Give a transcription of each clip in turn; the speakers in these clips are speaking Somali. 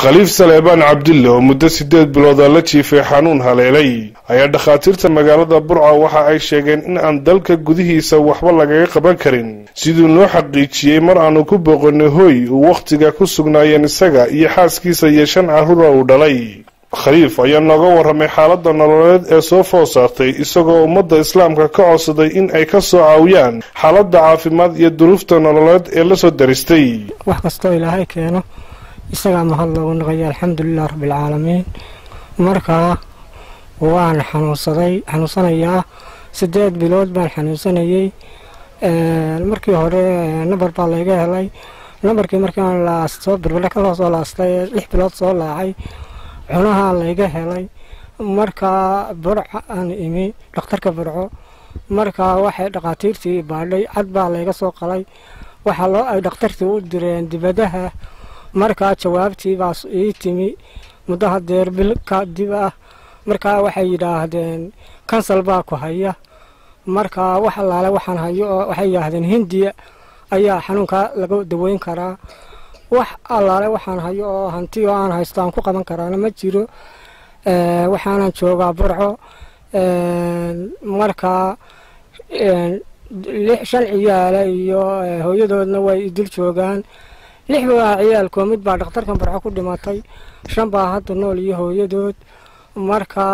khaliif saleebaan cabdille oo muddo siddeed bilooda la jiifay xanuun haleelay ayaa dhakhaatiirta magaalada burca waxa ay sheegeen in aan dalka gudihiisa waxba lagaga qaban karin siduu noo xaqiijiyey mar aanu ku booqanay hooy uu wakhtiga ku sugnaayeen isaga iyo xaaskiisa iyo shan carruura uu dhalay khaliif ayaa nooga warramay xaaladda nololeed ee soo food saartay isagoo ummadda islaamka ka codsaday in ay ka soo caawiyaan xaaladda caafimaad iyo duruufta nololeed ee la soo daristay wax kastoo ilaahay keeno isagaa mahad loogu naqaya alxamdulilah rabbialcaalamiin markaa waan xanuunsaday xanuunsanayaa siddeed bilood baan xanuunsanayey markii hore nambar baa layga helay nambarkii markiiaan laasto birbadhe kaloo soo laastay lix bilood soo laacay cunahaa layga helay markaa burca aan imi dhakhtarka burco markaa waxay dhakhaatiirtii baadhay cad baa layga soo qalay waxaa loo ay dhakhtartii u direen dibadaha markaa jawaabtii baa ii timi muddo hadeer bil kadib ah markaa waxay yidhaahdeen kansal baa ku haya markaa wax allaale waxaan hayo oo waxay yidhaahdeen hindiya ayaa xanuunkaa laga daweyn karaa wax allaale waxaan hayo oo hanti oo aan haysto aan ku qaban karaana ma jiro waxaanan joogaa burco markaa shan ciyaala iyo hooyadoodna way idil joogaan lix baa ciyaalkoo mid baa dhakhtarkan burco ku dhimatay shan baa hadda nool iyo hooyadood markaa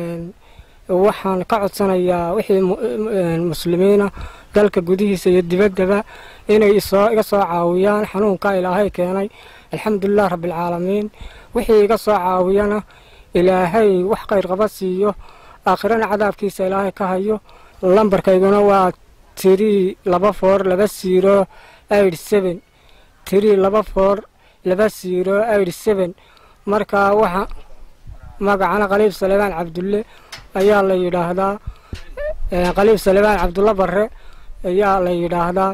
waxaan ka codsanayaa wixii muslimiina dalka gudihiisa iyo dibaddaba inay iga soo caawiyaan xanuunka ilaahay keenay alxamdulilah rabbialcaalamiin wixii iga soo caawiyana ilaahay wax qayrqaba siiyo aakhirana cadaabkiisa ilaahay ka hayo lambarkayguna waa tirii laba foor laba siiro aid seben tirii laba foor laba siiro aid seben markaa waxa magacana khaliif saleebaan cabdulle ayaa la yidhaahdaa khaliif saleebaan cabdulle barre ayaa la yidhaahdaa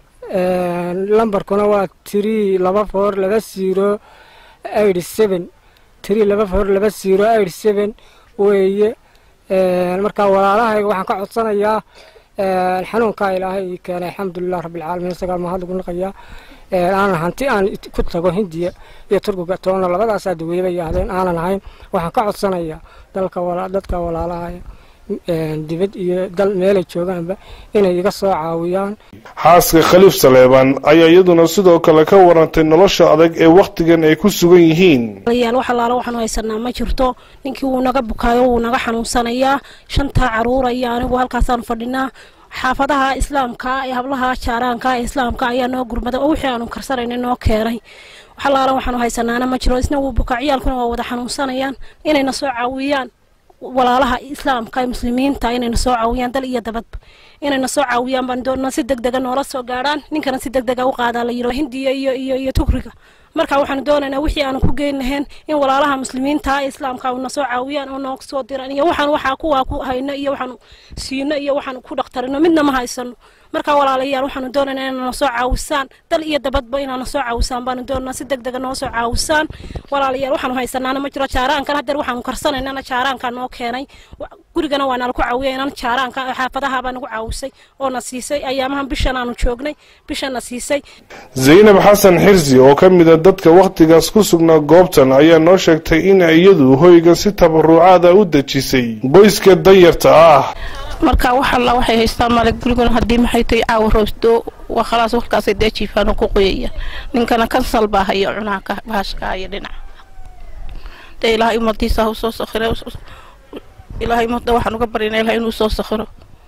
lambarkuna waa tirii laba foor laba siiro aid seben tirii laba foor laba siiro aid seben weeye markaa walaalahayga waxaan ka codsanayaa xanuunkaa ilaahay ii keenay alxamdulilah rabbialcaalamiin isagaa mahad ugu naqayaa aanan hanti aan ku tago hindiya iyo turkiga toona labadaasaa daweeyaba yaahdeen aanan ahayn waxaan ka codsanayaa dadka walaalahaya dibad iyo dal meelay joogaanba inay iga soo caawiyaan xaaska khaliif saleebaan ayaa iyaduna sidoo kale ka warantay nolosha adag ee wakhtigan ay ku sugan yihiin yaal wax allaala waxaanu haysanaa ma jirto ninkii wuu naga bukaayo wuu naga xanuunsanayaa shantaa caruura iyo anigu halkaasaanu fadhinaa xaafadaha islaamka ee hablaha jaaraanka ee islaamka ayaa noo gurmaday oo wixii aanu karsanayna noo keenay wax allaala waxaanu haysanaana ma jiro isna wuu bukaa ciyaalkuna waa wada xanuunsanayaan inayna soo caawiyaan walaalaha islaamka ee muslimiinta inayna soo caawiyaan dal iyo dabadba inayna soo caawiyaan baan doonaa si deg dega noola soo gaadhaan ninkana si deg dega u qaadaa la yiro hindiya iyo iyo iyo tukriga marka waxaanu doonaynaa wixii aanu ku geyn lahayn in walaalaha muslimiinta ee islaamka na soo caawiyaan oo noo soo diraan iyo waxaan waxaa kuwaa ku hayno iyo waxaanu siino iyo waxaanu ku dhakhtarino midna ma haysano marka walaalayaal waxaanu doonaynaa inaana soo caawisaan dal iyo dabadba inaana soo caawisaan baanu doonaa si deg dega noo soo caawisaan walaalayaal waxaanu haysanaana ma jiro jaaraankan hadeer waxaanu karsanaynana jaaraankaa noo keenay gurigana waa nalaku caawiya inaan jaaraanka xaafadaha baa nagu caawisay oo na siisay ayaamahan bishan aanu joognay bishana siisay zaynab xasan xirsi oo ka mida dadka wakhtigaas ku sugnaa goobtan ayaa noo sheegtay in iyadu hoyga si tabarucaada u dejisay qoyska danyarta ah marka wax alla waxay haystaan male guriguna haddii maxay tahay caawa roosdo waa khalaas warkaasay dee jiifaan oo ku qoyayaan ninkana kansal baa haya cunaha bahashka haya dhinaca dee ilaahay umadiisa ha u soo sakhiro ilaahay umada waxaan uga baryana ilahay inuu soo sakhiro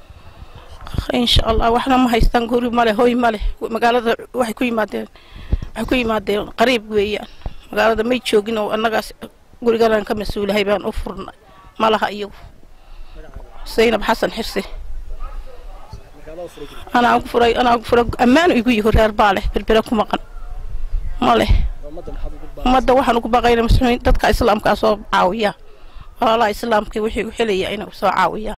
insha allah waxna ma haystaan guri male hoy male magaalada waxay ku yimaadeen waxay ku yimaadeen qariib weeyaan magaalada may joogin oo annagaas guriganaan ka mas-uulahay baan u furnay malaha iyagu zaynab xasan xirse anaa ku furay anaa ku furay ammaan igu yihi reer baa leh berbere ku maqan ma leh ummadda waxaan ugu baqayna muslimiin dadka islaamkaa soo caawiyaa walaalaha islaamka wixii u helaya inay soo caawiyaan